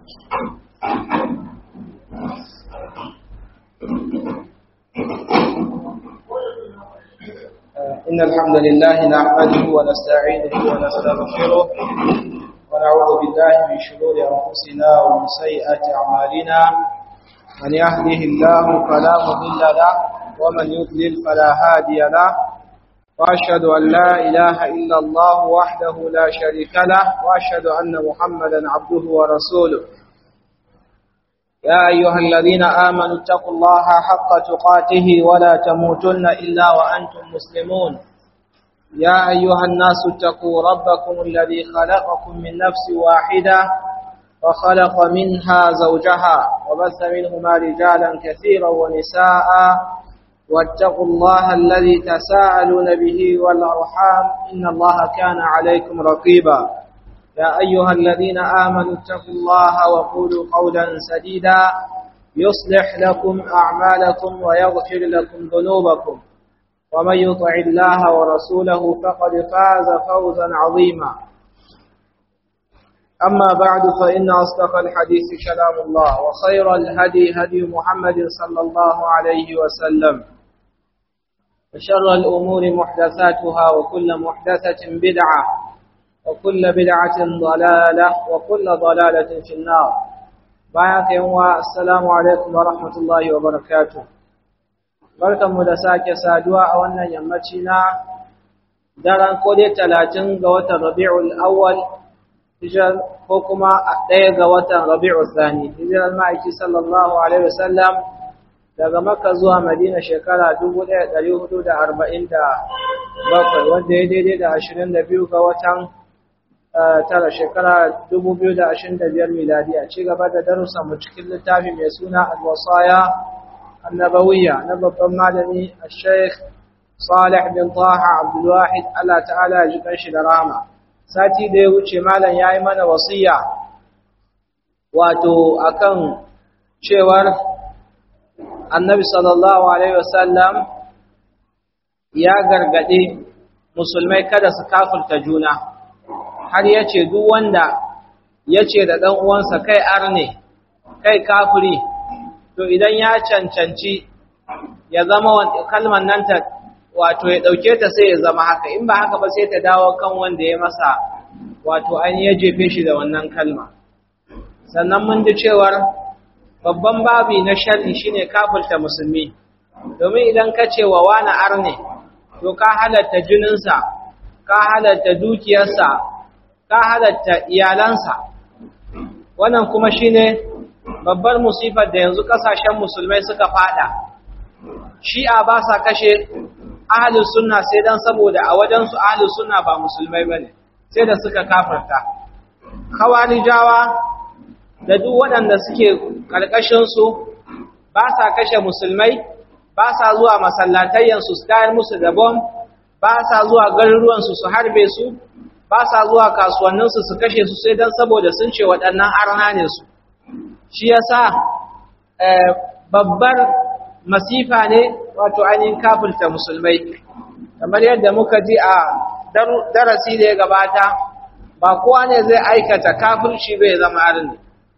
إن الحمد لله نحمده ونستعينه ونستغفره ونعوذ بالله من شرور أنفسنا ومن سيئات أعمالنا من يهده الله فلا مضل له ومن يضلل فلا هادي له وأشهد أن لا إله إلا الله وحده لا شريك له وأشهد أن محمدا عبده ورسوله يا أيها الذين آمنوا اتقوا الله حق تقاته ولا تموتن إلا وأنتم مسلمون يا أيها الناس اتقوا ربكم الذي خلقكم من نفس واحدة وخلق منها زوجها وبث منهما رجالا كثيرا ونساء واتقوا الله الذي تساءلون به والأرحام إن الله كان عليكم رقيبا يا أيها الذين آمنوا اتقوا الله وقولوا قولا سديدا يصلح لكم أعمالكم ويغفر لكم ذنوبكم ومن يطع الله ورسوله فقد فاز فوزا عظيما أما بعد فإن أصدق الحديث كلام الله وخير الهدي هدي محمد صلى الله عليه وسلم وشر الأمور محدثاتها وكل محدثة بدعة وكل بدعة ضلالة وكل ضلالة في النار بايك يوم السلام عليكم ورحمة الله وبركاته barkan mu da sake saduwa a wannan yammaci na daren kode talatin ga watan rabi'ul awwal hijar ko kuma ɗaya ga watan rabi'ul thani hijirar ma'aiki sallallahu alaihi wasallam daga makka zuwa madina shekara 1447 wanda ya daidai da 22 ga watan tara shekara 2025 miladiya ci gaba da darussa mu cikin littafi mai suna al-wasaya annabawiyya na babban malami al-sheikh Salih bin Taha Abdul Wahid Allah ta'ala ya ji kanshi da rahama sati da ya wuce malam yayi mana wasiya wato akan cewar Annabi sallallahu alaihi wasallam ya gargade musulmai kada su kafirta juna har ya ce duk wanda ya ce da ɗan uwansa kai arne kai kafiri to idan ya cancanci ya zama kalmar nan ta wato ya ɗauke ta sai ya zama haka in ba haka ba sai ta dawo kan wanda ya masa wato an ya jefe shi da wannan kalma sannan mun ji cewar babban babi na sharri shine kafirta musulmi domin idan ka ce wa wani arne to ka halatta jininsa ka halatta dukiyarsa ka halatta iyalansa wannan kuma shine babbar musifar da yanzu kasashen musulmai suka fada shi'a ba sa kashe ahlus sunna sai dan saboda a wajen su ahlus sunna ba musulmai bane sai da suka kafarta khawarijawa da duk waɗanda suke karkashin su ba sa kashe musulmai ba sa zuwa masallatayyan su tayar musu da bom ba sa zuwa garuruwan su su harbe su ba sa zuwa kasuwanninsu su kashe su sai don saboda sun ce waɗannan arna ne su shi yasa babbar masifa ne wato ainihin kafirta musulmai kamar yadda muka ji a darasi da ya gabata ba kowa ne zai aikata kafirci bai zama arni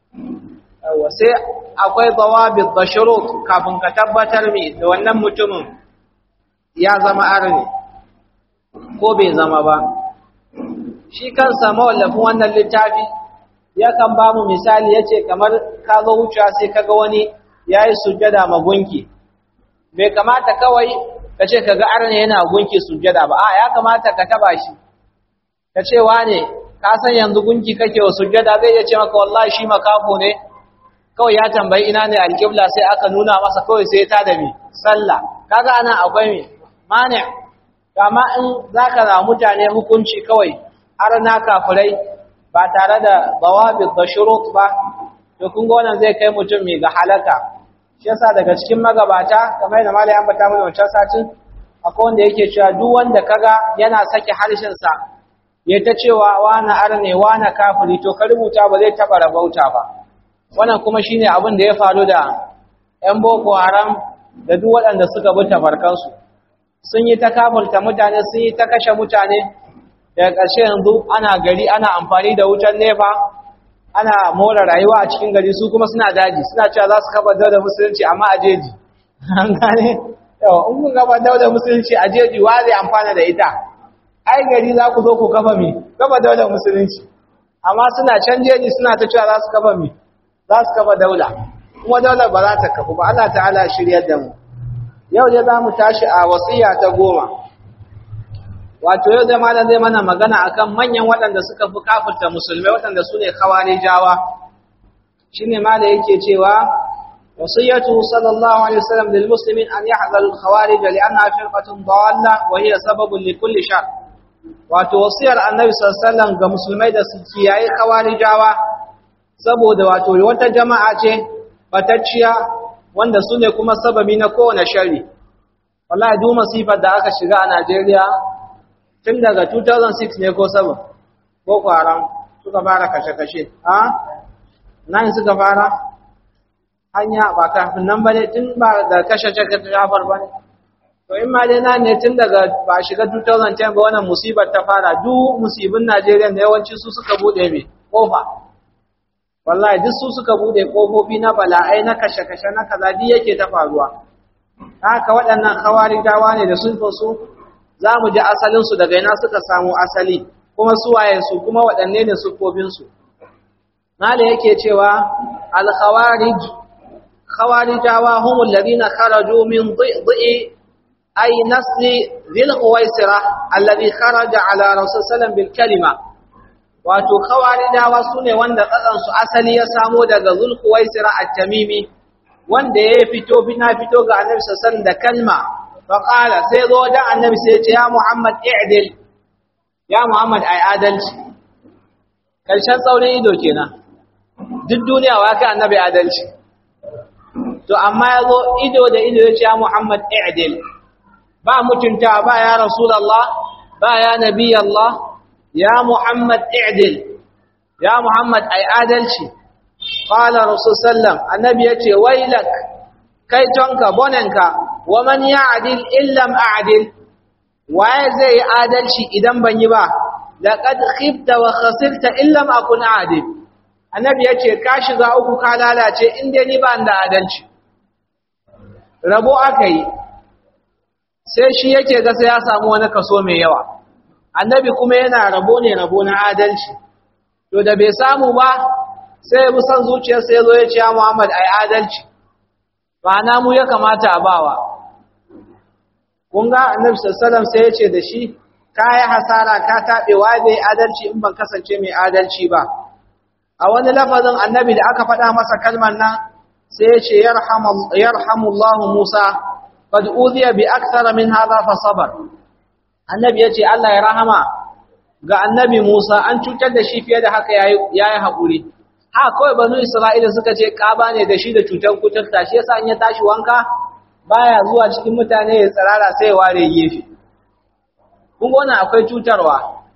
sai akwai zawabit da shurut kafin ka tabbatar mai da wannan mutumin ya zama arni ko bai zama ba shi kansa mawallafin wannan littafi yakan ba mu misali yace kamar ka zo wucewa sai kaga wani yayi sujjada ma gunki bai kamata kawai ka ce kaga arne yana gunki sujjada ba a ya kamata ka taba shi ka ce wane ka san yanzu gunki kake wa sujjada zai iya ce maka wallahi shi makafo ne kawai ya tambayi ina ne alƙibla sai aka nuna masa kawai sai ta da mi sallah kaga anan akwai mi mani kama in zaka ra mutane hukunci kawai har na kafirai ba tare da zawabit da shurut ba to kun ga wannan zai kai mutum mai ga halaka shi yasa daga cikin magabata kamar yadda malai an bata mana wancan satin akwai wanda yake cewa duk wanda kaga yana sake harshen sa ya ta cewa wani arne wani kafiri to ka rubuta ba zai taba rabauta ba wannan kuma shine abin da ya faru da ƴan boko haram da duk waɗanda suka bi tafarkansu sun yi ta kafirta mutane sun yi ta kashe mutane daga ƙarshe yanzu ana gari ana amfani da wutar nefa ana more rayuwa a cikin gari su kuma suna daji suna cewa za su kafa daular musulunci amma a jeji an gane yawa in kun kafa daular musulunci a jeji wa zai amfana da ita ai gari za ku zo ku kafa mi kafa daular musulunci amma suna can jeji suna ta cewa za su kafa mi za su kafa daula kuma daular ba za ta kafu ba Allah ta'ala shiryar da mu yau ne za mu tashi a wasiya ta goma wato yau zai malam zai mana magana akan manyan waɗanda suka fi kafirta musulmai waɗanda su ne jawa. shi ne malam yake cewa wasiyatu sallallahu alaihi wasallam lil muslimin an yahzaru al khawarij li annaha firqatun dalla wa hiya sababun li kulli shar wato wasiyar annabi sallallahu alaihi wasallam ga musulmai da su kiyaye jawa, saboda wato wata jama'a ce batacciya wanda su ne kuma sababi na kowane shari wallahi duk masifar da aka shiga a Najeriya tun daga 2006 ne ko 7 boko haram suka fara kashe-kashe a nan suka fara hanya ba kafin nan ba ne tun ba da kashe-kashe jafar ba ne to in ma dai na ne tun daga ba shiga 2010 ba wannan musibar ta fara duk musibin najeriya da yawanci su suka bude mai kofa wallahi duk su suka bude kofofi na bala'ai na kashe-kashe na kaza duk yake ta faruwa haka waɗannan khawarijawa ne da sun su za mu ji asalinsu daga ina suka samu asali kuma suwayensu kuma waɗanne ne siffofinsu mala yake cewa al-khawarij khawarijawa humul ladina kharaju min dhi'i ay nasli dhil quwaisira alladhi kharaja ala rasul sallam bil kalima wato khawarijawa sune wanda kasan su asali ya samo daga dhul quwaisira at-tamimi wanda ya fito bina fito ga annabi sallallahu alaihi wasallam da kalma faƙala sai zo wajen annabi sai ce ya muhammad i'dil ya muhammad ai adalci ƙarshen tsaurin ido kenan duk duniya wa kai annabi adalci to amma ya zo ido da ido ya ce ya muhammad i'dil ba mutunta ba ya rasulallah ba ya nabi allah ya muhammad i'dil ya muhammad ai adalci qala rasul sallam annabi ya ce wailak kai tonka bonenka waman ya'dil illam a'dil waye zai yi adalci idan ban yi ba laqad khibta wa khasirta illam akun adil annabi yace ka shiga uku ka lalace in dai ni ba da adalci rabo akai sai shi yake ga sai ya samu wani kaso mai yawa annabi kuma yana rabo ne rabo na adalci to da bai samu ba sai ya bi son zuciyarsa ya zo ya ce ya Muhammad ai adalci ba na mu ya kamata a bawa kun ga annabi sallallahu sai ya ce da shi ka yi hasara ka taɓe wa bai adalci in ban kasance mai adalci ba a wani lafazin annabi da aka faɗa masa kalmar nan sai ya ce yarhamullahu musa qad udhiya bi akthar min hadha fa sabar annabi ya ce Allah ya rahama ga annabi Musa an cutar da shi fiye da haka yayi yayi hakuri ha kawai banu Isra'ila suka ce ƙaba ne da shi da cutar kuturta shi yasa in ya tashi wanka baya zuwa cikin mutane ya tsirara sai ya ware gefe kun gona akwai cutarwa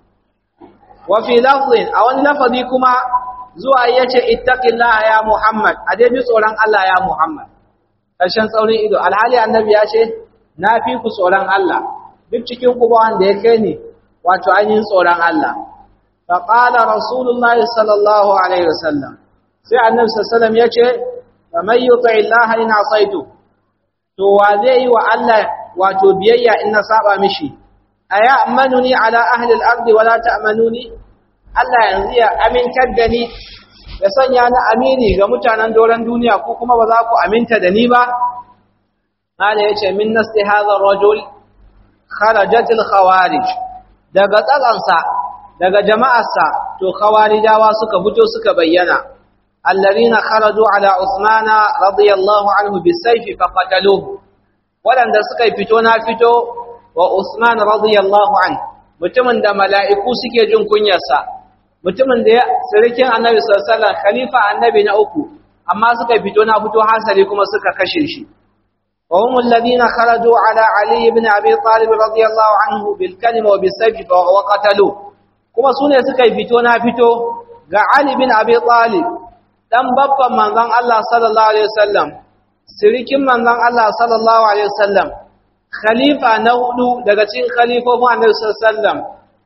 wa fi lafzin a wani lafazi kuma zuwa yace ittaqillaha ya Muhammad a dai bi tsoron Allah ya Muhammad karshen tsaurin ido alhali annabi ya ce na fi ku tsoron Allah duk cikin ku ba wanda ya kai ni wato ainihin tsoron Allah فقال رسول الله صلى الله عليه وسلم sai annabi sallallahu alaihi yace faman yuti Allah in asaitu to wa zai yi wa Allah wato biyayya in na saba mishi aya amanuni ala ahli al-ardi wala ta'manuni Allah yanzu ya amintar da ni ya sanya ni amini ga mutanen doran duniya ko kuma ba za ku aminta da ni ba Allah yace min nasti hadha ar-rajul kharajat al-khawarij daga tsalansa daga jama'arsa to khawarijawa suka fito suka bayyana alladhina kharaju ala usmana radiyallahu anhu bisayfi faqataluhu wadanda suka fito na fito wa usman radiyallahu anhu mutumin da mala'iku suke jin kunyarsa mutumin da sirikin annabi sallallahu alaihi wasallam khalifa annabi na uku amma suka fito na fito hasali kuma suka kashe shi وهم الذين خرجوا على علي بن أبي طالب رضي الله عنه بالكلمة وبالسيف وقتلوه kuma su ne suka yi fito na fito ga Ali bin Abi Talib dan babban manzon Allah sallallahu alaihi wasallam sirikin manzon Allah sallallahu alaihi wasallam khalifa na hudu daga cikin khalifofin Annabi sallallahu alaihi wasallam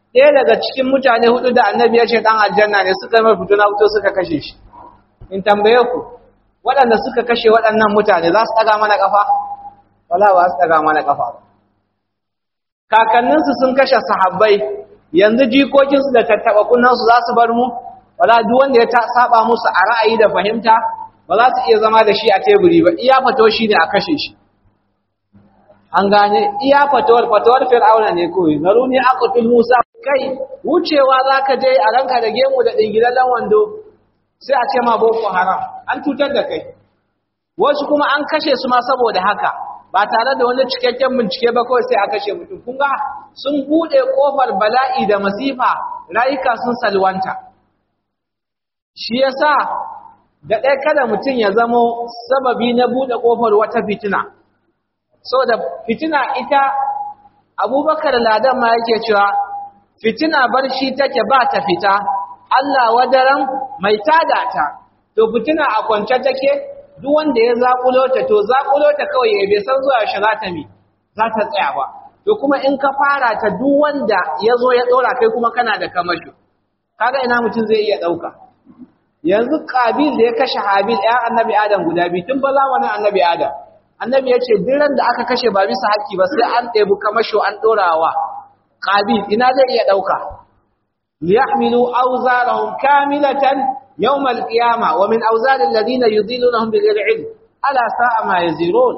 ɗaya daga cikin mutane hudu da annabi ya ce ɗan aljanna ne suka mai fito na fito suka kashe shi in tambaye ku waɗanda suka kashe waɗannan mutane za su ɗaga mana ƙafa wala ba su ɗaga mana ƙafa ba kakanninsu sun kashe sahabbai yanzu jikokinsu da tattaɓa kunnansu za su bar mu wala duk wanda ya saba musu a ra'ayi da fahimta ba za su iya zama da shi a teburi ba iya fato shi ne a kashe shi an gane iya fatawar fatawar fir'auna ne kawai zaruni aqtul musa kai wucewa zaka je a ranka da gemu da dingilallen wando sai a ce ma boko haram an cutar da kai wasu kuma an kashe su ma saboda haka ba tare da wani cikakken bincike ba kawai sai a kashe mutum kun ga sun bude kofar bala'i da masifa rayuka sun salwanta shi yasa da ɗaya kada mutum ya zamo sababi na bude kofar wata fitina da fitina ita abubakar ladan ma yake cewa fitina barci take ba ta fita Allah wadaran mai tada ta to fitina a kwance take duk wanda ya zakulo ta to zakulo ta kawai ya bai san zuwa shi za ta mi za ta tsaya ba to kuma in ka fara ta duk wanda ya zo ya dora kai kuma kana da kamasho kaga ina mutum zai iya dauka yanzu kabil da ya kashe habil ya annabi adam guda biyu tun ba zamanin annabi adam annabi ya ce diran da aka kashe ba bisa haƙƙi ba sai an ɗebi kamasho an ɗorawa ƙabil ina zai iya ɗauka liyahmilu awzarahum kamilatan yawm al-qiyama wa min awzar alladhina yudillunahum bighayri ilm ala sa'a ma yazirun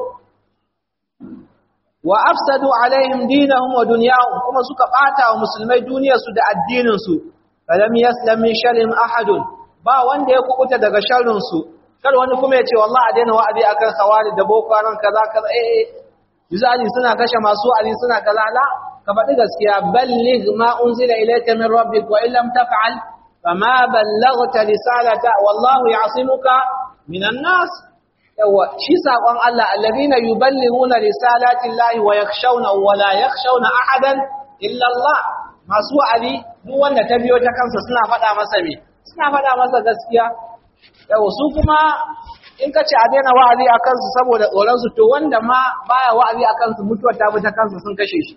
wa afsadu alaihim dinahum wa dunyahum kuma suka bata wa musulmai duniyarsu da addinin su falam yaslam min sharrin ahadun ba wanda ya kubuta daga sharrin su kar wani kuma ya ce wallahi a daina wa'azi akan khawari da boko haram kaza kaza eh misali suna kashe masu ali suna kaza la ka faɗi gaskiya balligh ma unzila ilayka min rabbik wa illam taf'al fama ballaghta risalata wallahu ya'simuka minan nas yawa shi sakon Allah alladhina yuballighuna risalati llahi wa yakhshawna wa la yakhshawna ahadan illa Allah masu wa'azi duk wanda ta biyo ta kansa suna faɗa masa me suna faɗa masa gaskiya yau su kuma in ka ce a daina wa'azi a kansu saboda tsoronsu to wanda ma baya wa'azi a kansu mutuwar ta ta kansu sun kashe shi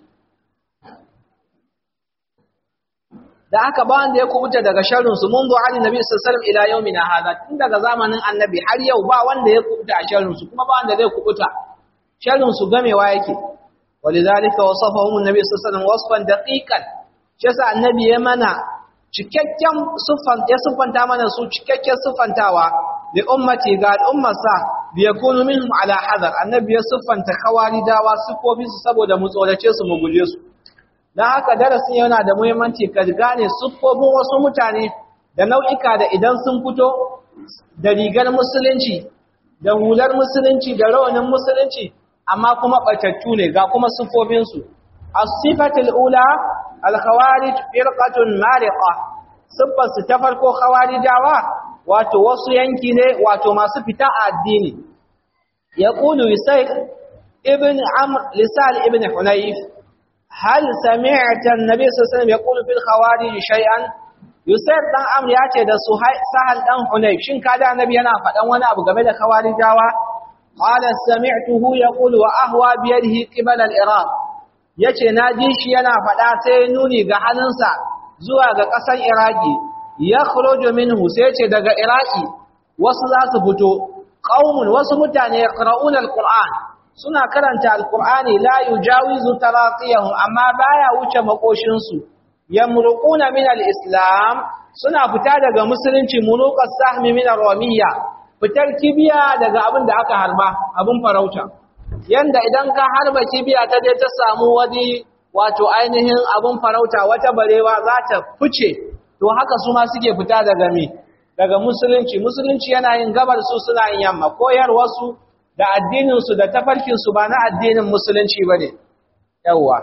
da aka ba wanda ya kubuta daga sharrinsu mun zo hali nabi sallallahu ila yaumina hada tun daga zamanin annabi har yau ba wanda ya kubuta a sharrinsu kuma ba wanda zai kubuta sharrinsu gamewa yake walidhalika wasafahum annabi sallallahu alaihi wasallam wasfan daqiqan shi yasa annabi ya mana cikakken siffan ya siffanta mana su cikakken siffantawa da ummati ga al'ummarsa bi yakunu minhum ala hadar annabi ya siffanta kawaridawa siffofin su saboda mu tsorace su mu guje su dan haka darasin yana da muhimmanci ka gane siffofin wasu mutane da nau'ika da idan sun fito da rigar musulunci da hular musulunci da rawanin musulunci amma kuma batattu ne ga kuma siffofin su as-sifatul ula al-khawarij firqatun mariqa siffar su ta farko khawarijawa wato wasu yanki ne wato masu fita a addini yaqulu yusayr ibn amr lisal ibn hunayf hal sami'ta an-nabi sallallahu alaihi wasallam yaqulu fil khawarij shay'an yusayr dan amr ya ce da sahal dan hunayf shin kada annabi yana faɗan wani abu game da khawarijawa qala sami'tuhu yaqulu wa ahwa bi yadihi qibala al-iraq yace naji shi yana faɗa sai nuni ga hannunsa zuwa ga ƙasar iraki ya khuruju minhu sai ce daga iraki wasu za su fito qaumun wasu mutane yaqra'una al-qur'an suna karanta al-qur'ani la yujawizu taraqiyahum amma baya wuce makoshin su yamruquna min al-islam suna fita daga musulunci munuqas sahmi min ar-ramiyya fitar kibiya daga abin da aka harba abin farauta yanda idan ka harba kibiya ta je ta samu wani wato ainihin abin farauta wata barewa za ta fice to haka su ma suke fita daga me daga musulunci musulunci yana yin gabar su suna yin yamma koyar wasu da addinin su da tafarkin su ba na addinin musulunci bane yawa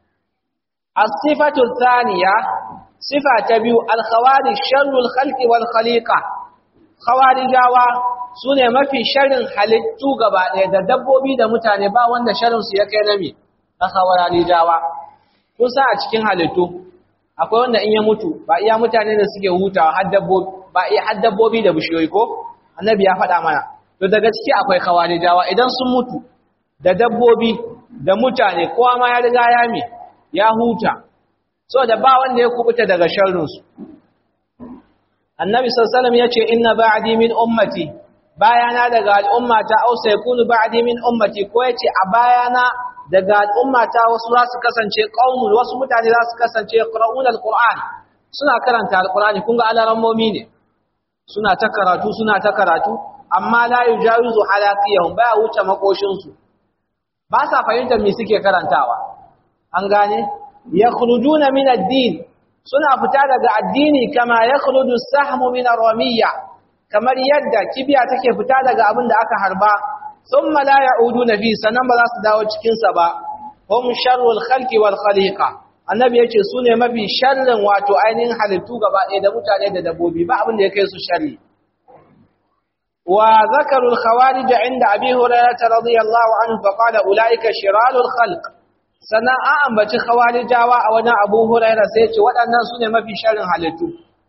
as-sifatu thaniya sifa ta biyu al-khawarij sharrul khalqi wal khaliqa khawarijawa sune mafi sharrin halittu gaba ɗaya da dabbobi da mutane ba wanda sharrin su ya kai na me na khawarijawa kun sa a cikin halittu akwai wanda in ya mutu ba iya mutane da suke hutawa har dabbobi ba iya har dabbobi da bishiyoyi ko annabi ya faɗa mana to daga ciki akwai khawarijawa idan sun mutu da dabbobi da mutane kowa ma ya riga ya me ya huta saboda ba wanda ya kubuta daga sharrin su annabi sallallahu alaihi wasallam yace inna ba'di min ummati bayana daga al'ummata aw sayakunu ba'di min ummati ko yace a bayana daga al'ummata wasu za su kasance qaumun wasu mutane za su kasance qira'un alquran suna karanta alqurani kun ga alarammomi ne suna ta karatu suna ta karatu amma la yujawizu halaqiyahum baya wuce makoshin su ba sa fahimtar me suke karantawa an gane yakhrujuna min ad-din suna fita daga addini kama yakhruju as-sahmu min ar-ramiyya kamar yadda kibiya take fita daga abin da aka harba thumma la ya'uduna fi sanan ba za su dawo cikin sa ba hum sharrul khalqi wal khaliqa annabi yace su ne mafi sharrin wato ainihin halittu gaba ɗaya da mutane da dabbobi ba abin da ya kai su sharri wa zakaru al khawarij inda abi hurairah radiyallahu anhu fa qala ulaika shiralul khalq sannan an ambaci khawarijawa a wajen abu hurairah sai ce waɗannan su ne mafi sharrin halittu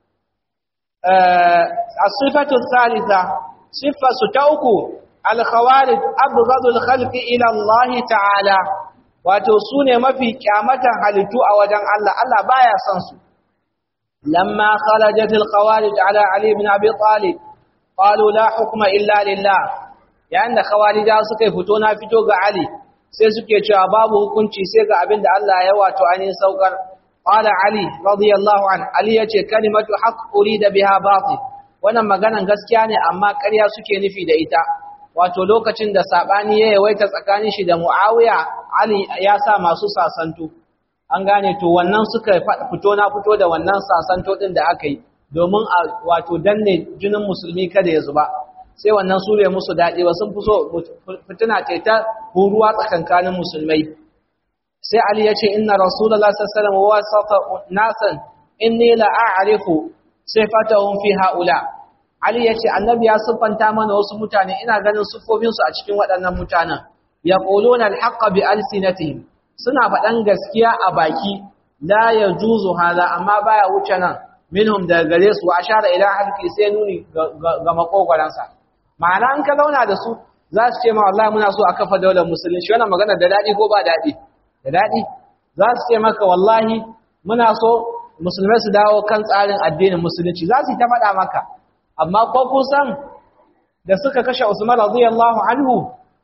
الصفة الثالثة صفة ستوكو الخوارج أبغض الخلق إلى الله تعالى وتوسون ما في كامة حلتو أوجن الله الله بايا سنسو لما خرجت الخوارج على علي بن أبي طالب قالوا لا حكم إلا لله يعني خوارج suka fito na fito ga Ali sai suke cewa babu hukunci sai ga abin da Allah ya wato ainihin saukar قال علي رضي الله عنه علي yace kalimatu haqq urida biha batil wannan maganan gaskiya ne amma ƙarya suke nufi da ita wato lokacin da sabani ya yawaita tsakanin shi da Muawiya Ali ya sa masu sasanto an gane to wannan suka fito na fito da wannan sasanto din da aka yi domin a wato danne jinin musulmi kada ya zuba sai wannan sure musu dadi ba sun fi so fitina ce ta huruwa tsakankanin musulmai sai Ali ya ce inna Rasulullah sallallahu alaihi wasallam nasan inni la a'rifu sifatahum fi haula Ali ya ce annabi ya siffanta mana wasu mutane ina ganin siffofin su a cikin waɗannan mutanen yaquluna al-haqqa bi alsinatihim suna faɗan gaskiya a baki la yajuzu hada amma baya wuce nan minhum daga gare su wa ashara ila halqi sai nuni ga makogwaransa ma'ana an ka zauna da su za su ce ma wallahi muna so a kafa daular musulunci wannan magana da dadi ko ba dadi da daɗi za su ce maka wallahi muna so musulmai su dawo kan tsarin addinin musulunci za su yi ta faɗa maka amma ko kusan da suka kashe usman radiyallahu anhu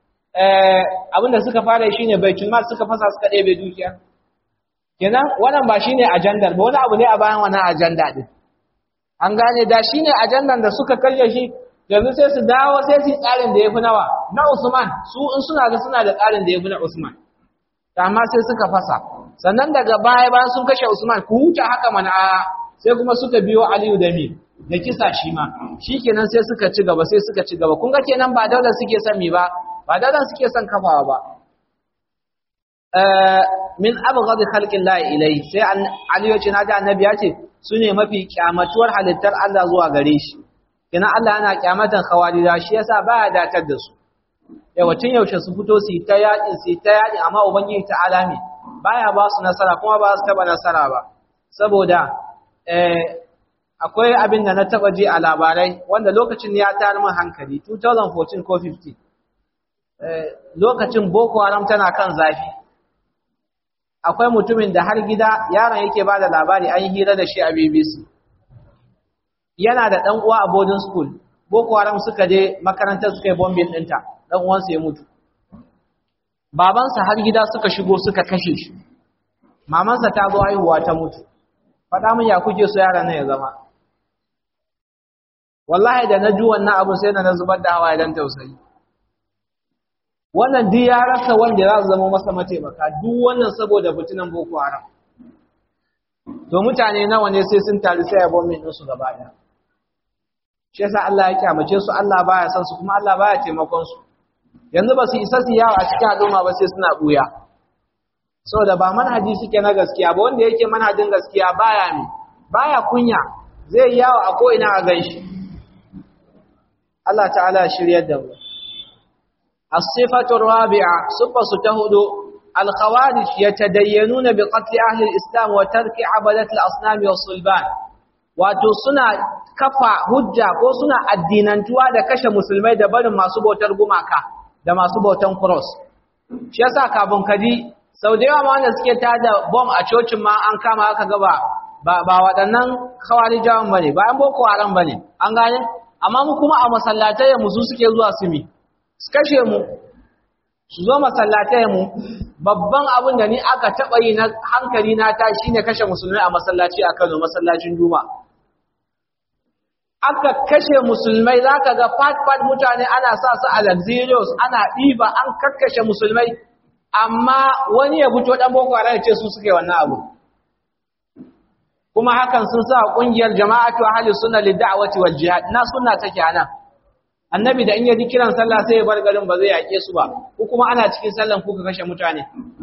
abinda suka fara shi ne baitul mal suka fasa suka ɗebe dukiya kenan wannan ba shine ajandar ba wani abu ne a bayan wannan ajanda din an gane da shine ajandan da suka kashe shi yanzu sai su dawo sai su yi tsarin da yafi nawa na usman su in suna ga suna da tsarin da yafi na usman amma sai suka fasa sannan daga baya bayan sun kashe Usman ku huta haka mana a sai kuma suka biyo Aliyu da mi da kisa shi ma shikenan sai suka ci gaba sai suka ci gaba kun ga kenan ba daular suke son mi ba ba daular suke son kafawa ba min abghad khalqillah ilai sai Aliyu ce naji annabi ya ce sune mafi kyamatuwar halittar Allah zuwa gare shi kenan Allah yana kyamatan khawarija shi yasa baya datar da su yawacin yaushe su fito su yi ta yaƙin su yi ta yaƙin amma ubangiji ta alami baya ba su nasara kuma ba su taba nasara ba saboda akwai abin da na taba ji a labarai wanda lokacin ya tayar min hankali 2014 ko 15 lokacin boko haram tana kan zafi akwai mutumin da har gida yaron yake ba da labari an yi hira da shi a bbc yana da ɗan uwa a boarding school boko haram suka je makarantar suka yi bombin ɗinta ɗan uwansa ya mutu babansa har gida suka shigo suka kashe shi mamansa ta zo haihuwa ta mutu faɗa min ya kuke so yaran nan ya zama wallahi da na ji wannan abu sai da na zubar da hawaye dan tausayi wannan duk ya rasa wanda za su zama masa mataimaka duk wannan saboda fitinan boko haram to mutane nawa ne sai sun taru sai ya bombin ɗinsu gaba ɗaya shi yasa Allah ya kyamace su Allah baya san su kuma Allah baya taimakon su yanzu ba su isa su yawo a cikin al'umma ba sai suna buya saboda ba manhaji suke na gaskiya ba wanda yake manhajin gaskiya baya mi baya kunya zai yawo a ko ina a ganshi Allah ta'ala shiryar da mu as-sifatu rabi'a sifatu ta hudu al-khawarij yatadayyanuna bi qatl ahli al-islam wa tarki abadat al-asnam wa sulban wato suna kafa hujja ko suna addinantuwa da kashe musulmai da barin masu bautar gumaka da masu bautan cross shi yasa kafin kaji sau da yawa ma wanda suke tada bom a cocin ma an kama aka gaba ba ba waɗannan khawarijawan bane ba an boko haram bane an gane amma mu kuma a masallatai mu su suke zuwa su mi su kashe mu su zo masallatai mu babban abin da ni aka taɓa yi na hankali na ta shine kashe musulmai a masallaci a Kano masallacin Juma'a aka kashe musulmai zaka ga fat fat mutane ana sa su a luxurious ana ɗiba an kakkashe musulmai amma wani ya fito dan boko haram ya ce su suke wannan abu kuma hakan sun sa kungiyar jama'atu ahli sunna lid'awati wal jihad na sunna take anan annabi da in yaji kiran sallah sai ya bar garin ba zai yake su ba ko kuma ana cikin sallan kuka kashe mutane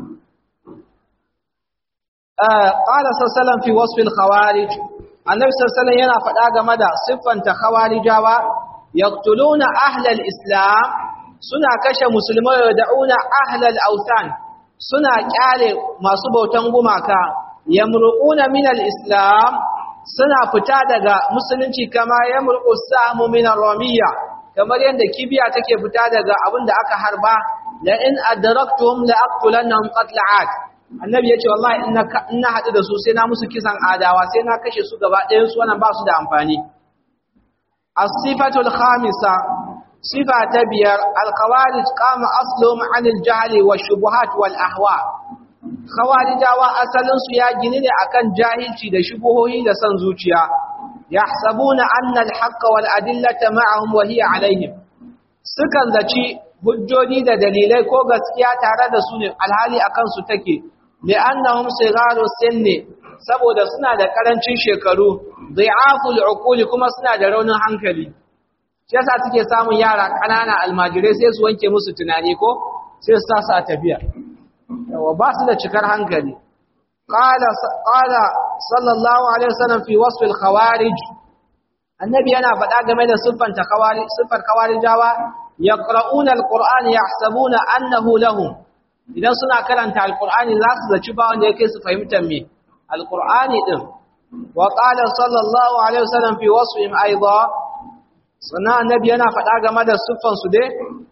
qala sallallahu fi wasf al khawarij annabi sallallahu yana faɗa game da siffanta khawarijawa yaqtuluna ahli al islam suna kashe musulmai da da'una ahli al awthan suna kyale masu bautan gumaka yamruquna min al islam suna fita daga musulunci kama yamruqu samu min ar ramiyya kamar yadda kibiya take fita daga abin da aka harba la in adraktum la aqtulannahum qatla'at annabi yace wallahi in na hadu da su sai na musu kisan adawa sai na kashe su gaba ɗayan su wannan ba su da amfani as-sifatu al-khamisa sifa ta biyar al-khawarij qama asluhum 'an al-jahl wa shubuhat wal ahwa khawarijawa asalin su ya gini ne akan jahilci da shubuhohi da san zuciya yahsabuna anna al-haqqa wal adillata ma'ahum wa hiya alaihim sukan zaci hujjoji da dalilai ko gaskiya tare da su ne alhali akan su take li'annahum sigharu sinni saboda suna da karancin shekaru dhi'aful uquli kuma suna da raunin hankali shi yasa suke samun yara kanana almajirai sai su wanke musu tunani ko sai su sa su a tafiya yawa ba su da cikar hankali qala qala sallallahu alaihi wasallam fi wasf al-khawarij annabi yana faɗa game da siffanta khawarij siffar khawarijawa yaqra'una al-qur'an yahsabuna annahu lahum idan suna karanta al-qur'ani za su zaci ba wanda yake su fahimtar me al-qur'ani din wa qala sallallahu alaihi wasallam fi wasfihim aidan sannan annabi yana faɗa game da siffan su dai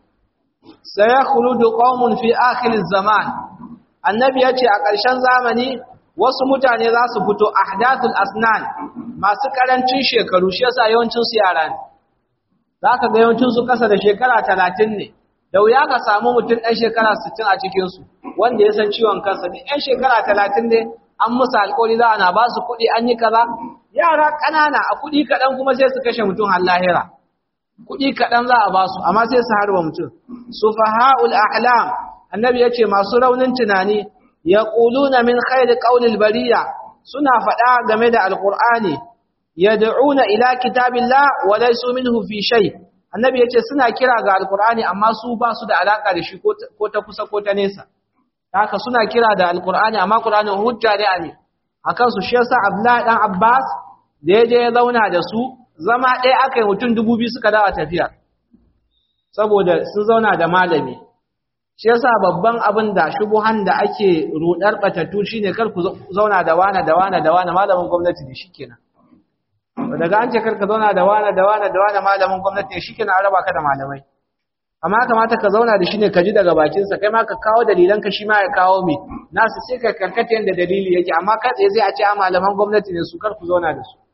sayakhludu qaumun fi akhir az-zaman annabi yace a ƙarshen zamani wasu mutane za su fito ahdathul asnan masu karancin shekaru shi yasa yawancin su yara ne zaka ga yawancin su kasa da shekara 30 ne da wuya ka samu mutum ɗan shekara 60 a cikin su wanda ya san ciwon kansa ne ɗan shekara 30 ne an musu alƙawari za ana ba su kuɗi an yi kaza yara ƙanana a kuɗi kaɗan kuma sai su kashe mutum har lahira kuɗi kaɗan za a ba su amma sai su harba mutum sufaha'ul ahlam annabi yace masu raunin tunani yaquluna min khairi qawlil bariya suna faɗa game da alqur'ani yad'una ila kitabillah wa laysu minhu fi shay annabi yace suna kira ga alqur'ani amma su ba su da alaka da shi ko ta kusa ko ta nesa haka suna kira da alqur'ani amma qur'ani hujja ne a ne akan su shi yasa abdullahi dan abbas da yaje ya zauna da su zama ɗaya aka yi mutum dubu biyu suka dawa tafiya saboda sun zauna da malami shi yasa babban abin da shubuhan da ake rudar batattu shine kar ku zauna da wana da wana da wana malamin gwamnati ne shikenan daga an ce kar ka zauna da wana da wana da wana malamin gwamnati ne shikenan an raba ka da malamai amma kamata ka zauna da shi ne ka ji daga bakin sa kai ma ka kawo dalilan ka shi ma ya kawo me nasu sai ka karkata yanda dalili yake amma kai tsaye sai a ce a malaman gwamnati ne su kar ku zauna da su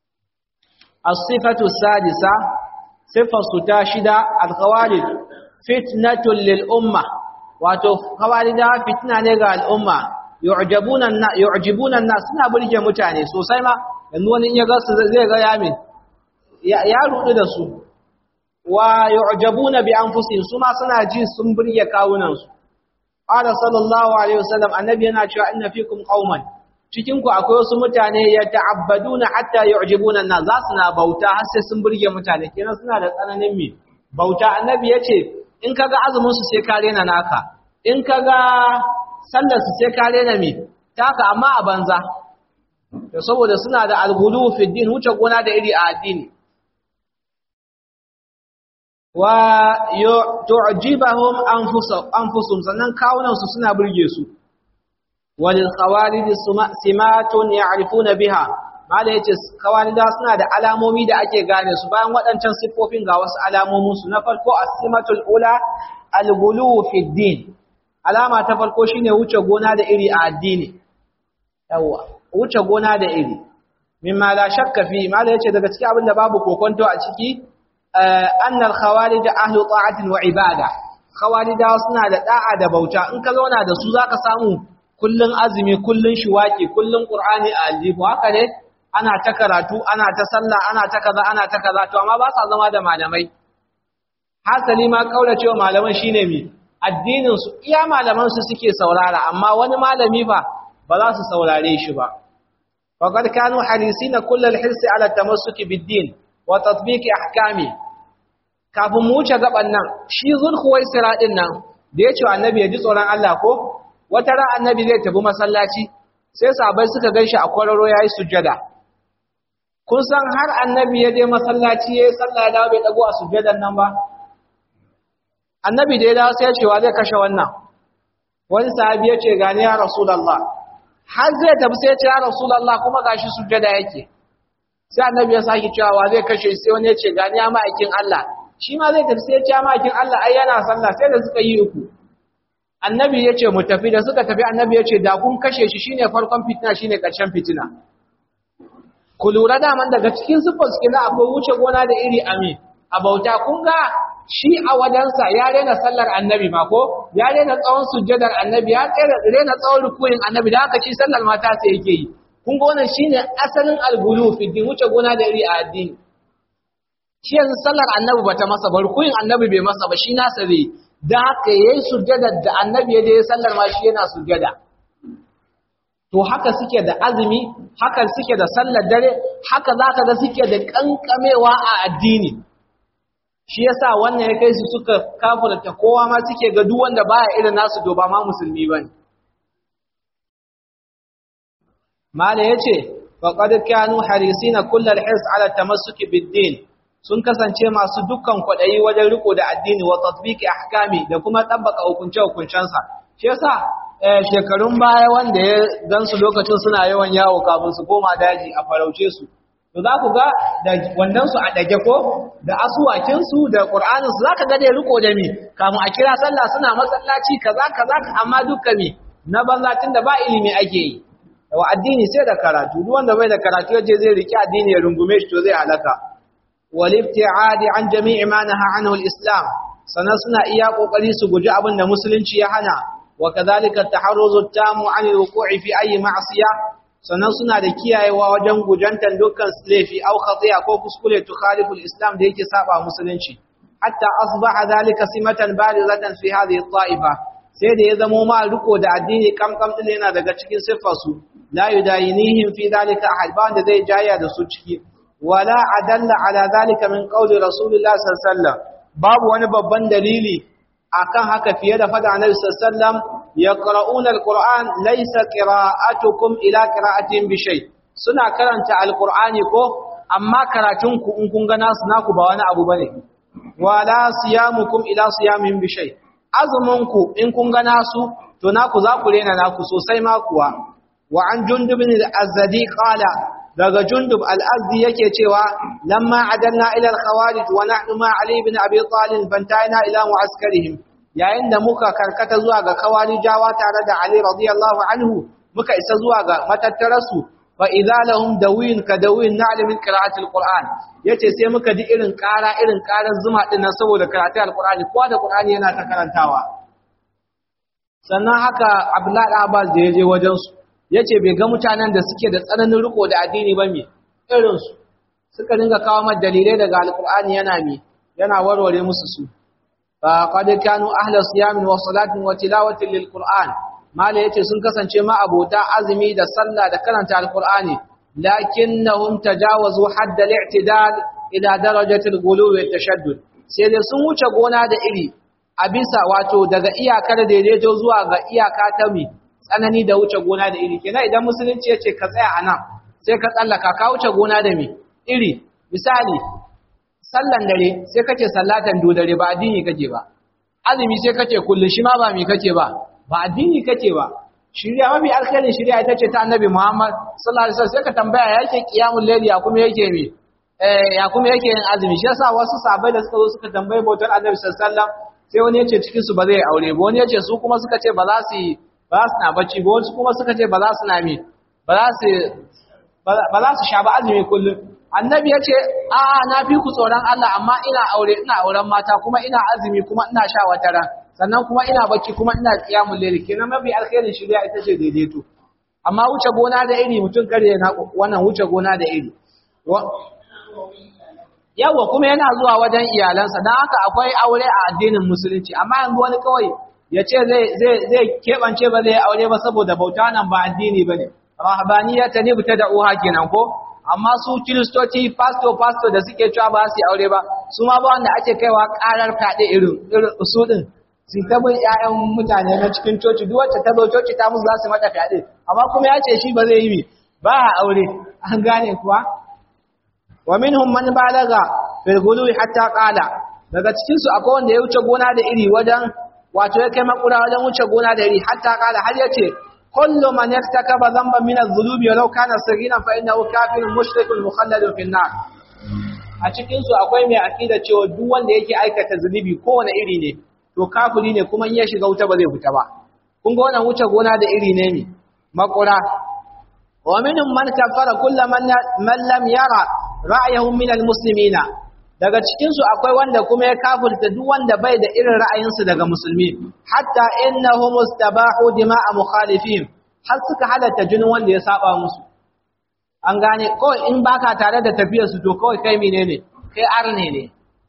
as-sifatu sadisa sifar su ta shida al-khawarij fitnatun lil umma wato kawarida fitna ne ga al'umma yu'jabuna yu'jibuna an-nas suna burge mutane sosai ma yanzu wani in ya ga su zai ga yamin ya rudu da su wa yu'jabuna bi anfusihim su ma suna ji sun burge kawunan su qala sallallahu alaihi wasallam annabi yana cewa inna fikum qauman cikin ku akwai wasu mutane ya ta'abbaduna hatta yu'jibuna an-nas za su na bauta har sai sun burge mutane kenan suna da tsananin mi bauta annabi yace in kaga azumin su sai ka rena naka in kaga sallar su sai ka rena mi taka amma a banza da saboda suna da algulu fi din wuce gona da iri a addini wa tu'jibahum anfusum sannan kawunan su suna burge su walil khawarij simatun ya'rifuna biha mala yace kawarida suna da alamomi da ake gane su bayan waɗancan siffofin ga wasu alamomin su na farko as-simatul ula al-ghulu fi din alama ta farko shine wuce gona da iri a addini yawa wuce gona da iri mimma la shakka fi mala yace daga cikin abin da babu kokonto a ciki annal khawarij ahlu ta'atin wa ibada khawarijawa suna da da'a da bauta in ka zauna da su zaka samu kullun azumi kullun shiwaki kullun qur'ani a aljihu haka ne ana ta karatu ana ta sallah ana ta kaza ana ta kaza to amma ba sa zama da malamai hasali ma kauracewa malaman shine mi addinin su iya malaman su suke saurara amma wani malami fa ba za su saurare shi ba faqad kanu harisina kullal hirsi ala tamassuki bid-din wa tatbiqi ahkami kafin mu wuce gaban nan shi zulhuwaisira din nan da ya ce wa annabi ya ji tsoron Allah ko wata ran annabi zai tafi masallaci sai sahabbai suka ganshi a kwararo yayi sujjada kun san har annabi ya je masallaci yayi sallah ya dawo bai dago a sujjadan nan ba annabi da ya dawo sai ya ce wa zai kashe wannan wani sahabi ya ce gani ya rasulullah har zai tafi sai ya ce ya rasulullah kuma gashi sujjada yake sai annabi ya saki cewa wa zai kashe sai wani ya ce gani ya ma'aikin Allah shi ma zai tafi sai ya ce ma'aikin Allah ai yana sallah sai da suka yi uku annabi ya ce mu tafi da suka tafi annabi ya ce da kun kashe shi shine farkon fitina shine ƙarshen fitina ku lura daman daga cikin siffar suke na akwai wuce gona da iri ami a bauta kun ga shi a wajensa ya rena sallar annabi ma ko ya rena tsawon sujjadar annabi ya rena tsawon rukuyin annabi da haka shi sallar mata sai yake yi kun ga wannan shine asalin algulu fi din wuce gona da iri a addini shi yanzu sallar annabi bata masa ba rukuyin annabi bai masa ba shi nasa zai da haka yayi sujjadar da annabi ya je sallar ma shi yana sujjada to haka suke da azumi haka suke da sallar dare haka zaka ga suke da kankamewa a addini shi yasa wannan ya kai su suka kafirta kowa ma suke ga duk wanda baya irin nasu to ba ma musulmi bane mala yace faqad kanu harisina kullal hirs ala tamassuki bid-din sun kasance masu dukkan kwadayi wajen riko da addini wa tatbiqi ahkami da kuma tabbaka hukunce hukuncensa shi yasa shekarun baya wanda ya gansu lokacin suna yawan yawo kafin su koma daji a farauce su to za ku ga da wannan su a dage ko da asuwakin su da qur'anin su zaka ga da riko da mi kamun a kira sallah suna masallaci kaza kaza amma dukkan mi na banza tunda ba ilimi ake yi wa addini sai da karatu duk wanda bai da karatu yaje zai riki addini ya rungume shi to zai halaka wal ibti'adi an jami'i ma naha anhu al-islam sanan suna iya kokari su guji abin da musulunci ya hana wa kadhalika at-taharruzu at-tamu 'an al-wuqu'i fi ayyi ma'siyah sanan suna da kiyayewa wajen gujantan dukkan laifi au khati'a ko kuskure tukhalifu al-islam da yake saba musulunci hatta asbaha dhalika simatan barizatan fi hadhihi at-ta'ifa sai da ya zamo ma riko da addini kamkam din yana daga cikin siffarsu la yudayinihim fi dhalika ahad ba wanda zai jaya da su ciki wala adalla ala dhalika min qawli rasulillah sallallahu alaihi wasallam babu wani babban dalili akan haka fiye da fada annabi sallallahu alaihi wasallam yaqra'una alquran laysa qira'atukum ila qira'atin bi shay suna karanta alqur'ani ko amma karatun ku in kun ga nasu naku ba wani abu bane wala siyamukum ila siyamin bi shay azuminku in kun ga nasu to naku za ku rena naku sosai ma kuwa wa an jundub bin al-azdi qala daga jundub al-azdi yake cewa lamma adanna ila al-khawarij wa nahnu ma ali ibn abi talib bantaina ila mu'askarihim yayin da muka karkata zuwa ga khawarijawa tare da ali radiyallahu anhu muka isa zuwa ga matattarasu fa idza lahum dawin ka dawin na'lam min qira'ati al-qur'an yace sai muka ji irin ƙara irin ƙarar zuma din nan saboda karatu al-qur'ani kowa da qur'ani yana ta karantawa sannan haka abdullahi abbas da yaje wajen su yace bai ga mutanen da suke da tsananin riko da addini ba me irin su suka dinga kawo mata dalilai daga al-qur'ani yana me yana warware musu su fa qad kanu ahla siyamin wa salatin wa tilawatin lil-qur'an mala yace sun kasance ma abota azumi da sallah da karanta al-qur'ani lakinnahum tajawazu hadd al-i'tidal ila darajati al-ghuluw wa tashaddud sai dai sun wuce gona da iri a bisa wato daga iyakar daidaito zuwa ga iyaka ta mi tsanani da wuce gona da iri kenan idan musulunci yace ka tsaya anan sai ka tsallaka ka wuce gona da mi iri misali sallan dare sai kace sallatan do dare ba addini kake ba azumi sai kace kullu shi ma ba mi kake ba ba addini kake ba shirya mafi alkhairin shirya ita ce ta annabi Muhammad sallallahu alaihi wasallam sai ka tambaya yake qiyamul layli ya kuma yake mi eh ya kuma yake yin azumi shi yasa wasu sahabbai da suka zo suka tambaye bautar annabi sallallahu alaihi wasallam sai wani ya ce cikin su ba zai aure ba wani ya ce su kuma suka ce ba za su yi ba za su na bacci ba wasu kuma suka ce ba za su na mi ba za su ba za su sha ba azumi kullum annabi ya ce a'a na fi ku tsoron Allah amma ina aure ina auren mata kuma ina azumi kuma ina sha wata ran sannan kuma ina bacci kuma ina qiyamul layl kenan mafi alkhairin shari'a ita ce daidaito amma wuce gona da iri mutum kare na wannan wuce gona da iri yawa kuma yana zuwa wajen iyalansa don haka akwai aure a addinin musulunci amma yanzu wani kawai ya ce zai keɓance ba zai aure ba saboda bauta nan ba addini ba ne rahabaniya ta ne ta da uha kenan ko amma su kiristoci pasto pasto da suke cewa ba su yi aure ba su ma ba wanda ake kaiwa karar fyaɗe irin su ɗin su ta bin ƴaƴan mutane na cikin coci duk wacce ta zo coci ta musu za su mata fyaɗe amma kuma ya ce shi ba zai yi ba a aure an gane kuwa wa minhum man balaga fil ghuluwi hatta qala daga cikin su akwai wanda ya wuce gona da iri wajen wato ya kai makura wajen wuce gona da iri hatta qala har yace kullu man yaktakaba dhanban min adh-dhunubi walau kana saghiran fa innahu kafirun mushrikun mukhalladun fin nar a cikin su akwai mai akida cewa duk wanda yake aikata zunubi kowane iri ne to kafiri ne kuma in ya shiga wuta ba zai fita ba kun ga wannan wuce gona da iri ne ne makura wa minhum man kafara kullu man man lam yara ra'ayahum min almuslimina daga cikin su akwai wanda kuma ya kafirta duk wanda bai da irin ra'ayinsu daga musulmi hatta innahum mustabahu dima'a mukhalifin har suka halatta jinin wanda ya saba musu an gane ko in baka tare da tafiyar su to kawai kai menene kai arne ne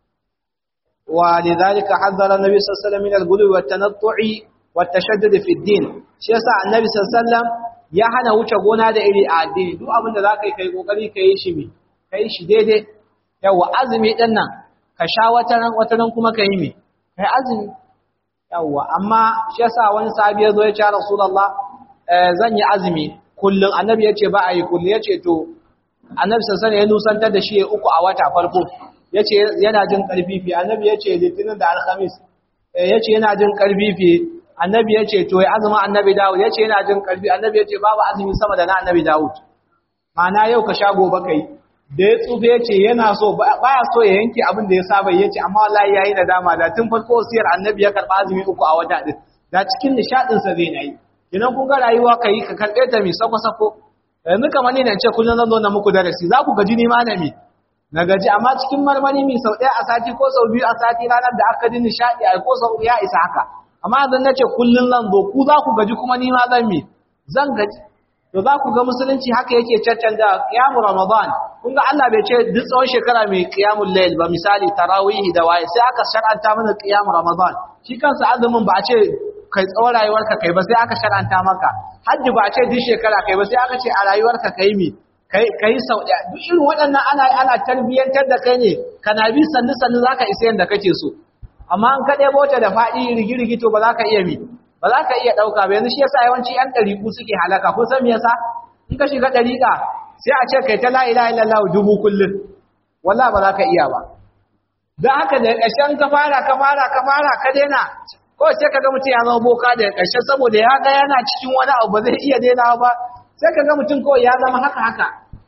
wa lidhalika haddara nabi sallallahu alaihi wasallam min al-ghuluwi wat-tanattu'i wat-tashaddud fi ad-din shi yasa annabi sallallahu alaihi wasallam ya hana wuce gona da iri a addini duk abin da zaka yi kai kokari kai shi mi kai shi daidai yawa azumi din nan ka sha wataran wataran kuma ka yi mi kai azumi yawa amma shi yasa wani sahabi yazo ya ce rasulullah zan yi azumi kullun annabi yace ba a yi kullun yace to annabi sallallahu alaihi ya nusantar da shi ya uku a wata farko yace yana jin karfi fi annabi yace litinin da alhamis yace yana jin karfi fi annabi yace to ya azumi annabi dawud yace yana jin karfi annabi yace babu azumi sama da na annabi dawud ma'ana yau ka sha gobe kai da ya tsufe ya ce yana so baya so ya yanke abin da ya saba ya ce amma wallahi yayi nadama da tun farko wasiyar annabi ya karba azumi uku a wata din da cikin nishadin sa zai nayi idan kun ga rayuwa kai ka karbe ta mi sako sako yanzu kamar ni ne ce kullun zan zo na muku darasi za ku gaji ni ma na mi na gaji amma cikin marmari mi sau ɗaya a sati ko sau biyu a sati ranar da aka ji nishadi a ko sau ya isa haka amma zan nace kullun zan zo ku za ku gaji kuma ni ma zan mi zan gaji to za ku ga musulunci haka yake caccanja qiyamu ramadan kun ga Allah bai ce duk tsawon shekara mai qiyamul layl ba misali tarawih da waye sai aka shar'anta mana qiyamu ramadan shi kansa azumin ba a ce kai tsawon rayuwarka kai ba sai aka shar'anta maka hajji ba a ce duk shekara kai ba sai aka ce a rayuwarka kai mi kai kai sau daya duk irin waɗannan ana ana tarbiyyantar da kai ne kana bi sannu sannu zaka isa yanda kake so amma an ka ɗebo ta da faɗi rigirigi to ba za ka iya mi ba za ka iya ɗauka ba yanzu shi yasa yawanci ‘yan ɗariƙu suke halaka kun san me yasa in ka shiga ɗariƙa sai a ce kai ta la ilaha illallah dubu kullum wallah ba za ka iya ba don haka da ƙarshen ka fara ka fara ka fara ka daina ko sai ka ga mutum ya zama boka da ƙarshe saboda ya ga yana cikin wani abu ba zai iya daina ba sai ka ga mutum kawai ya zama haka haka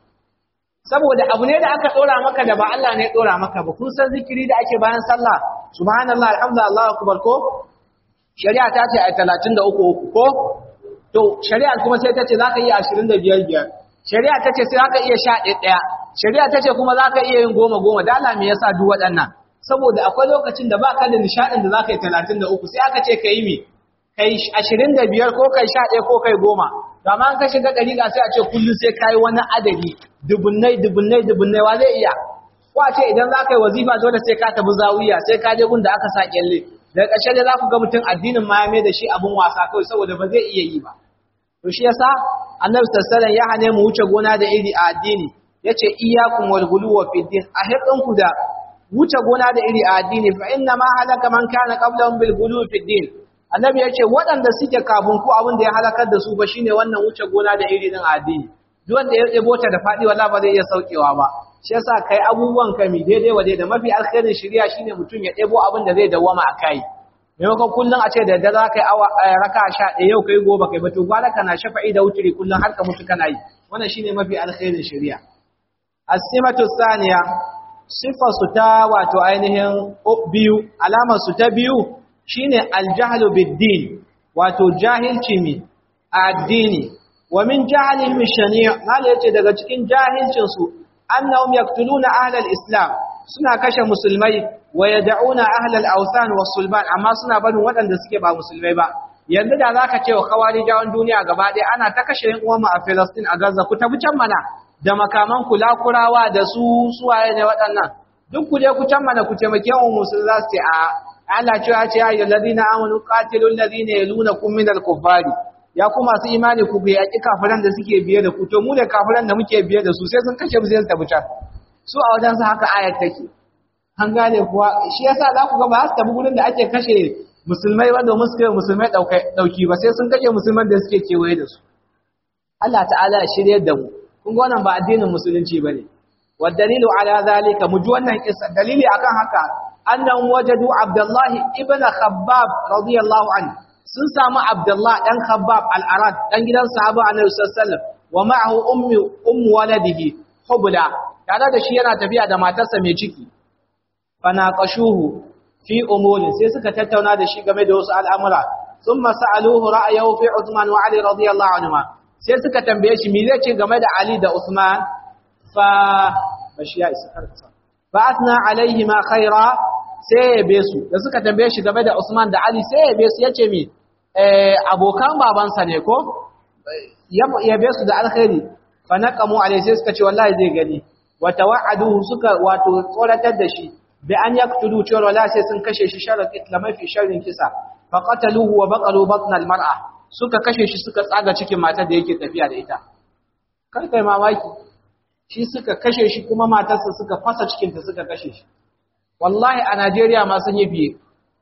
saboda abu ne da aka ɗora maka da ba Allah ne ya ɗora maka ba kun san zikiri da ake bayan sallah subhanallah alhamdulillah Allahu akbar ko shari'a ta ce a talatin da uku uku ko to shari'a kuma sai ta ce za ka iya ashirin da biyar biyar shari'a ta ce sai za ka iya sha ɗaya ɗaya shari'a ta ce kuma za ka iya yin goma goma dala me yasa duk waɗannan saboda akwai lokacin da ba ka da nishaɗin da za ka yi talatin da uku sai aka ce ka yi mi kai ashirin da biyar ko kai sha ɗaya ko kai goma to amma an ka shiga ɗariƙa sai a ce kullum sai ka yi wani adadi dubunnai dubunnai dubunnai wa zai iya ko a ce idan za ka yi wazifa dole sai ka tafi zawiya sai ka je gun da aka sa kyalle daga ƙarshe dai za ku ga mutum addinin ma ya mai da shi abin wasa kawai saboda ba zai iya yi ba to shi yasa annabi sallallahu ya hane mu wuce gona da iri a addini yace iyyakum wal ghuluwa fi din a hirdinku da wuce gona da iri a addini fa inna ma halaka man kana qablahum bil ghuluwi fi din annabi yace waɗanda suke kafin ku abin da ya halakar da su ba shine wannan wuce gona da iri din a addini duk wanda ya ɗebo ta da faɗi wallahi ba zai iya saukewa ba shi yasa kai abubuwan ka mi daidai wa daidai mafi alkhairin shari'a shine mutum ya ɗebo abin da zai dawwama a kai maimakon kullum a ce da da za ka yi awa raka sha ɗaya yau kai gobe kai bato gwada kana shafa'i da wuturi kullum har ka mutu kana yi wannan shine mafi alkhairin shari'a as-simatu thaniya sifar su ta wato ainihin biyu alamar su ta biyu shine aljahlu bid-din wato jahilci mi addini wa min jahlihim shani' mala yace daga cikin jahilcin su annahum yaqtuluna ahlal islam suna kashe musulmai wa yad'una ahlal awthan was-sulban amma suna barin waɗanda suke ba musulmai ba yanzu da zaka ce wa khawarijawan duniya gaba ɗaya ana ta kashe yan uwanmu a Palestine a Gaza ku tafi can mana da makaman kula kurawa da su suwaye ne waɗannan duk ku je ku can mana ku taimake mu musulmi za su ce a Allah cewa ce ya ayyuhal ladina amanu qatilul ladina yalunakum minal kuffari ya ku masu imani ku yaƙi kafiran da suke biye da ku to mu da kafiran da muke biye da su sai sun kashe mu sai su tafi can su a wajen su haka ayat take an gane kuwa shi yasa za ku ga ba su tafi gurin da ake kashe musulmai ba domin su kai musulmai dauki ba sai sun kashe musulman da suke kewaye da su Allah ta'ala ya shirye da mu kun ga wannan ba addinin musulunci bane wa dalilu ala zalika mu ji wannan kissa dalili akan haka annahum wajadu abdullahi ibn khabbab radiyallahu anhu sun samu abdullahi dan khabbab al-arad dan gidan sahaba annabi sallallahu alaihi wasallam wa ma'ahu ummu ummu waladihi hubla tare da shi yana tafiya da matarsa mai ciki fanaqashuhu fi umurin sai suka tattauna da shi game da wasu al'amura sun masa'aluhu ra'ayahu fi Usman wa Ali radiyallahu anhu sai suka tambaye shi me zai ce game da Ali da Usman fa bashi ya isa karkasa fa asna alaihi ma khaira sai ya be su da suka tambaye shi game da Usman da Ali sai ya be su yace mi eh abokan babansa ne ko ya be su da alkhairi fa naqamu alaihi sai suka ce wallahi zai gani wa tawa'aduhu suka wato tsoratar da shi bi an yaqtulu cewa wala sai sun kashe shi sharar islamai fi sharrin kisa fa qataluhu wa baqalu batna almar'a suka kashe shi suka tsaga cikin matar da yake tafiya da ita kar kai mamaki shi suka kashe shi kuma matarsa suka fasa cikin ta suka kashe shi wallahi a Najeriya ma sun yi fiye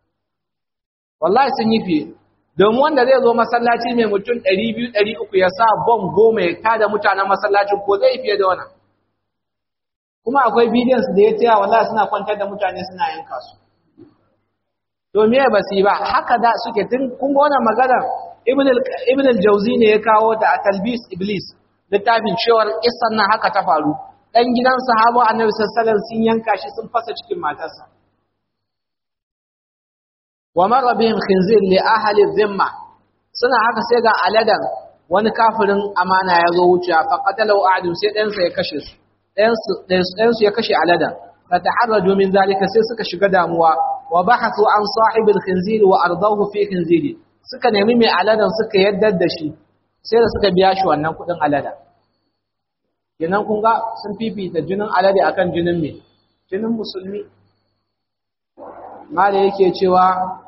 wallahi sun yi fiye domin wanda zai zo masallaci mai mutum 200 300 ya sa bom goma ya tada mutanen masallacin ko zai fiye da wannan kuma akwai bidiyon su da ya tsaya wallahi suna kwantar da mutane suna yanka su to me ba su yi ba haka da suke tun kun ga wannan magana ibn ibn al-jawzi ne ya kawo ta a talbis iblis littafin cewar kissan nan haka ta faru dan gidan sahabo annabi sallallahu alaihi wasallam sun yanka shi sun fasa cikin matarsa wa marra bihim khinzir li ahli dhimma suna haka sai ga aladan wani kafirin amana ya zo wuce fa qatalu a'dun sai dan sa ya kashe su ɗayansu ya kashe alada fa taharraju min zalika sai suka shiga damuwa wa bahathu an sahibil khinziri wa ardahu fi khinziri suka nemi mai aladan suka yaddar da shi sai da suka biya shi wannan kudin alada kenan kun ga sun fifita jinin alade akan jinin me jinin musulmi mala yake cewa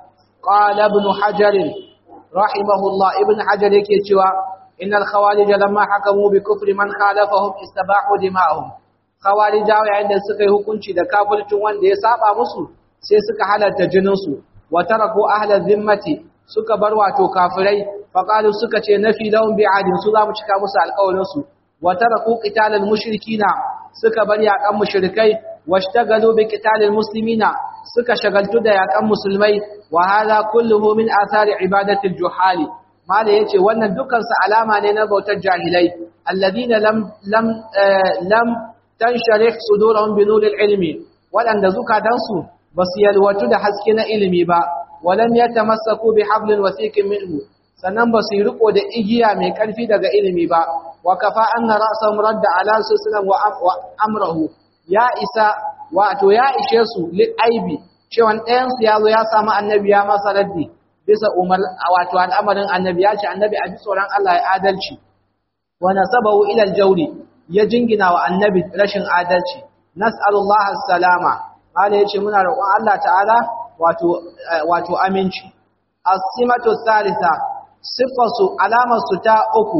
qala ibn hajar rahimahullah ibn hajar yake cewa innal khawarij lamma hakamu bi kufri man khalafahum istabahu dima'ahum khawarijawa yayin da suka yi hukunci da kafircin wanda ya saba musu sai suka halarta jinin su wa taraku ahla zimmati suka bar wato kafirai faqalu suka ce nafi lahum bi'adin su zamu cika musu alƙawarin su wa taraku qitalal mushrikina suka bar yaƙan mushrikai washtagalu bi qitalil muslimina suka shagaltu da yaƙan musulmai wa hadha kulluhu min athari ibadatil juhali mala yace wannan dukkan su alama ne na bautar jahilai alladina lam lam lam tansharih sudurahum bi nuril ilmi wadanda zukatansu basu yalwatu da haske na ilimi ba walam yatamassaku bi hablin wasiqin minhu sannan basu riko da igiya mai karfi daga ilimi ba wa kafa anna ra'sahum radda ala sunan wa amrahu ya isa wato ya ishe su li aibi cewa ɗayan su yazo ya samu annabi ya masa raddi bisa umar wato al'amarin annabi ya ce annabi a ji tsoron Allah ya adalci wa nasabahu ila al-jawri ya jingina wa annabi rashin adalci nas'alullaha as-salama Allah yace muna roƙon Allah ta'ala wato wato aminci as-simatu thalitha sifatu alamatu ta uku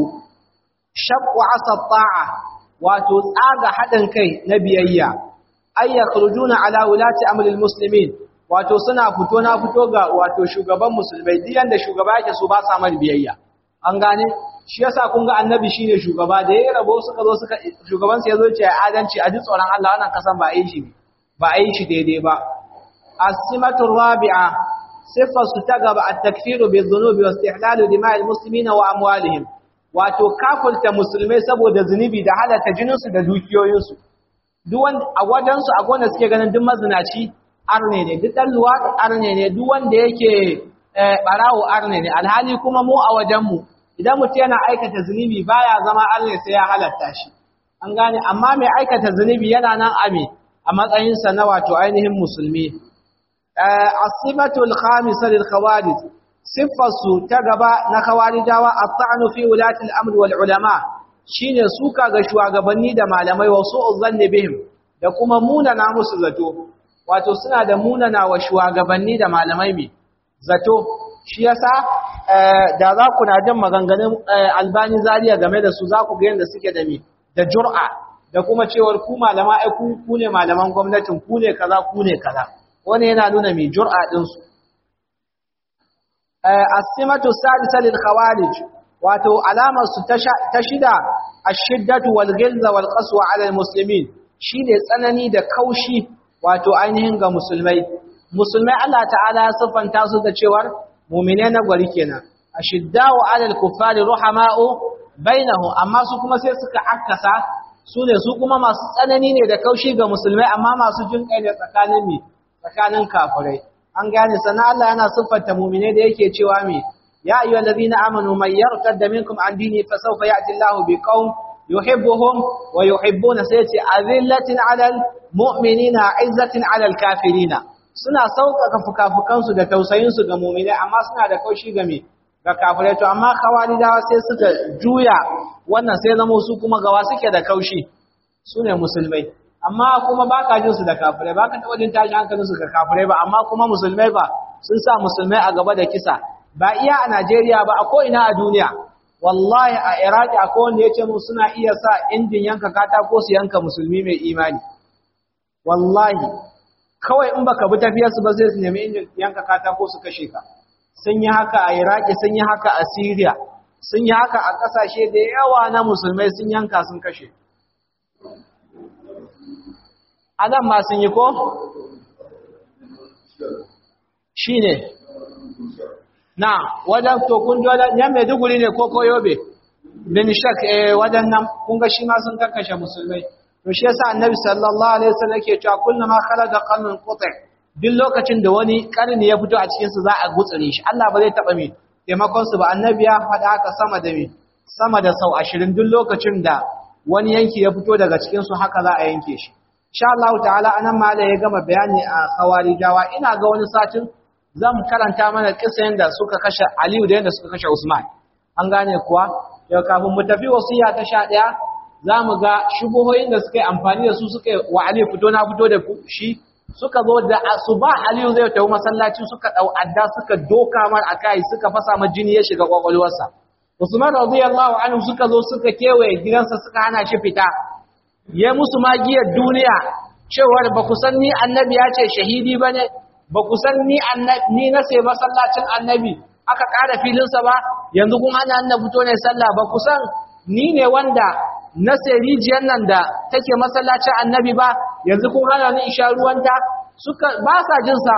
shaqqu asa ta'a wato tsaga hadin kai na biyayya ay yakhrujuna ala wulati amri al-muslimin wato suna fito na fito ga wato shugaban musulmai duk yanda shugaba yake so ba sa mar biyayya an gane shi yasa kun ga annabi shine shugaba da yayin rabo suka zo suka shugaban sa yazo ce adalci a ji tsoron Allah wannan kasan ba a yi shi ba a yi shi daidai ba as-simatu rabi'a sifar su ta gaba at-takfiru bi-dhunubi wa istihlalu dima'il muslimina wa amwalihim wato kafulta musulmai saboda zunubi da halaka jininsu da dukiyoyinsu duk wanda a wajensu a gona suke ganin duk mazinaci arne ne duk dan luwadi arne ne duk wanda yake barawo arne ne alhali kuma mu a wajen mu idan mutum yana aikata zunubi baya zama arne sai ya halatta shi an gane amma mai aikata zunubi yana nan ame a matsayinsa na wato ainihin musulmi asibatul khamisa lil khawarij siffarsu ta gaba na khawarijawa at-ta'nu fi ulati al-amr wal ulama shine suka ga shugabanni da malamai wa su'u zanni bihim da kuma munana musu zato wato suna da munana wa shugabanni da malamai me zato shi yasa da za ku na jin maganganun albani zariya game da su za ku ga yadda suke da me da jur'a da kuma cewar ku malama ai ku ku ne malaman gwamnatin ku ne kaza ku ne kaza wani yana nuna mai jur'a din su as-simatu sadisa lil khawarij wato alamar su ta shida ash-shiddatu wal ghilza wal qaswa ala al-muslimin shine tsanani da kaushi wato ainihin ga musulmai musulmai Allah ta'ala ya siffanta su da cewar mu'mine na gwari kenan ashiddau ala al-kuffari ruhama'u bainahu amma su kuma sai suka akkasa su ne su kuma masu tsanani ne da kaushi ga musulmai amma masu jin kai ne tsakanin mi tsakanin kafirai an gane sana Allah yana siffanta mu'mine da yake cewa mi ya ayyuhal ladina amanu man yartadda minkum an dini fa sawfa ya'ti Allahu biqaum yuhibbuhum wa yuhibbuna sayati azillatin 'alal mu'minina 'izzatin 'alal kafirina suna sauƙaƙa fukafukansu da tausayinsu ga mu'mine amma suna da kaushi ga me ga kafirai to amma khawarijawa sai suka juya wannan sai zama su kuma gawa suke da kaushi su ne musulmai amma kuma ba ka jinsu da kafirai ba ka taɓa jin tashi hankalinsu ga kafirai ba amma kuma musulmai ba sun sa musulmai a gaba da kisa ba iya a najeriya ba a ko'ina a duniya wallahi a iraki akwai wanda ya ce mu suna iya sa injin yanka katako su yanka musulmi mai imani wallahi kawai in baka bi tafiyarsu ba zai su nemi injin yanka katako su kashe ka sun yi haka a Iraki sun yi haka a Syria sun yi haka a ƙasashe da yawa na musulmai sun yanka sun kashe Adam ma sun yi ko? Shi ne, na wajen tokun dole, yan Maiduguri ne ko koyobe, bin shak wajen nan kunga shi ma sun karkashe musulmai. To shi yasa annabi sallallahu Alaihi wasallam ke cewa kullum ma kala da kallon kutsai. duk lokacin da wani karni ya fito a cikinsu za a gutsure shi Allah ba zai taɓa mai taimakonsu ba annabi ya faɗa haka sama da mai sama da sau ashirin duk lokacin da wani yanki ya fito daga cikinsu haka za a yanke shi insha Allah ta'ala anan ma ya gama bayani a khawarijawa ina ga wani satin zan karanta mana kisan da suka kashe Aliyu da yadda suka kashe Usman an gane kuwa yau kafin mu tafi wasiya ta sha ɗaya za mu ga shubuhoyin da suka yi amfani da su suka yi wa Aliyu fito na fito da shi suka zo da asuba Aliyu zai tafi masallaci suka dau adda suka doka mar akai suka fasa mar jini ya shiga kwakwalwarsa Usman radiyallahu anhu suka zo suka kewaye gidansa suka hana shi fita ya musu magiyar duniya cewar ba ku san ni annabi ya ce shahidi bane ba ku san ni annabi ni na sai masallacin annabi aka ƙara filinsa ba yanzu kun hana annabi fito ne sallah ba ku san ni ne wanda na sai rijiyar nan da take masallacin annabi ba yanzu kun hana ni isha ruwanta suka ba sa jin sa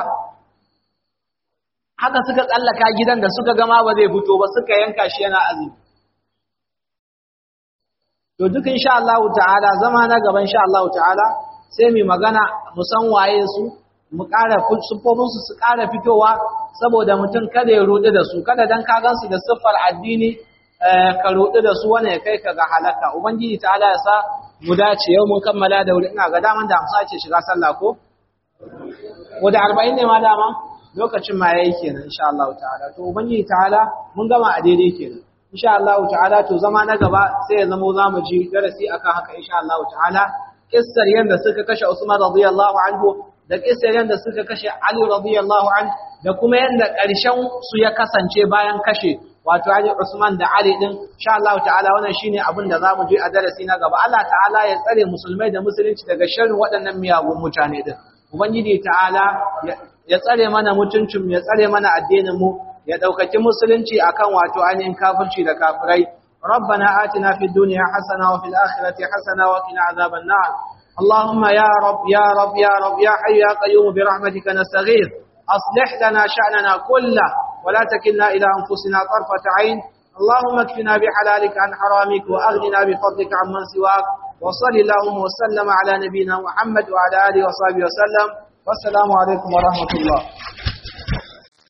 haka suka tsallaka gidan da suka gama ba zai fito ba suka yanka shi yana azumi to duk insha Allah ta'ala zama na gaba insha Allah ta'ala sai mu magana mu san waye su mu ƙara sufofin su su ƙara fitowa saboda mutum kada ya rudu da su kada dan ka gansu da siffar addini ka rudu da su wani ya kai ka ga halaka ubangiji ta'ala ya sa mu dace yau mun kammala da wuri ina ga daman da hamsa ce shiga sallah ko ko da 40 ne ma dama lokacin ma yayi kenan insha Allah ta'ala to ubangiji ta'ala mun gama a daidai kenan insha Allah ta'ala to zama na gaba sai ya zama zamu ji darasi akan haka insha Allah ta'ala kissar yanda suka kashe Usman radiyallahu anhu da kissar yanda suka kashe Ali radiyallahu anhu da kuma yanda ƙarshen su ya kasance bayan kashe wato Ali Usman da Ali din insha Allah ta'ala wannan shine abin da zamu ji a darasi na gaba Allah ta'ala ya tsare musulmai da musulunci daga sharrin waɗannan miyagun mutane din ubangiji ta'ala ya tsare mana mutuncin ya tsare mana addinin mu ya daukaki musulunci akan wato ainihin kafirci da kafirai ربنا آتنا في الدنيا حسنة وفي الآخرة حسنة وقنا عذاب النار اللهم يا رب يا رب يا رب يا حي يا قيوم برحمتك نستغيث أصلح لنا شأننا كله ولا تكلنا إلى أنفسنا طرفة عين اللهم اكفنا بحلالك عن حرامك وأغننا بفضلك عمن سواك وصل اللهم وسلم على نبينا محمد وعلى آله وصحبه وسلم wassalamu alaikum wa rahmatullah